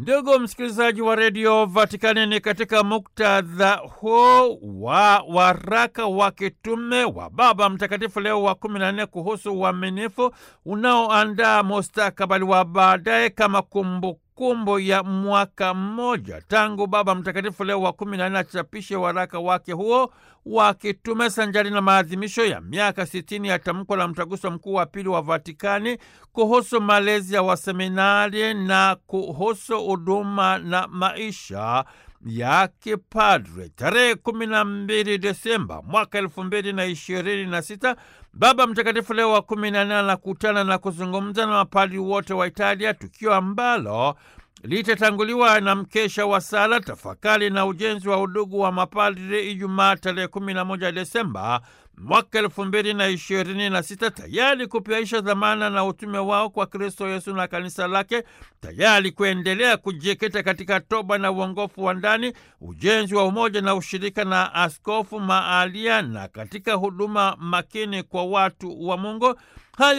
Ndugu msikilizaji wa redio Vatikani, ni katika muktadha huo wa waraka wa kitume wa Baba Mtakatifu Leo wa kumi na nne kuhusu uaminifu unaoandaa mustakabali wa baadaye kama kumbukumbu kumbu ya mwaka mmoja tangu Baba Mtakatifu Leo wa kumi na nne achapishe waraka wake huo wa kitume sanjari na maadhimisho ya miaka sitini ya tamko la mtaguso mkuu wa pili wa Vatikani kuhusu malezi ya waseminari na kuhusu huduma na maisha ya kipadre. Tarehe kumi na mbili Desemba mwaka elfu mbili na ishirini na sita Baba Mtakatifu Leo wa kumi na nne anakutana na kuzungumza na mapadri wote wa Italia, tukio ambalo litatanguliwa na mkesha wa sala, tafakari na ujenzi wa udugu wa mapadri Ijumaa tarehe kumi na moja Desemba mwaka elfu mbili na ishirini na sita tayari kupiaisha dhamana na utume wao kwa Kristo Yesu na kanisa lake, tayari kuendelea kujikita katika toba na uongofu wa ndani, ujenzi wa umoja na ushirika na askofu maalia na katika huduma makini kwa watu wa Mungu. Haya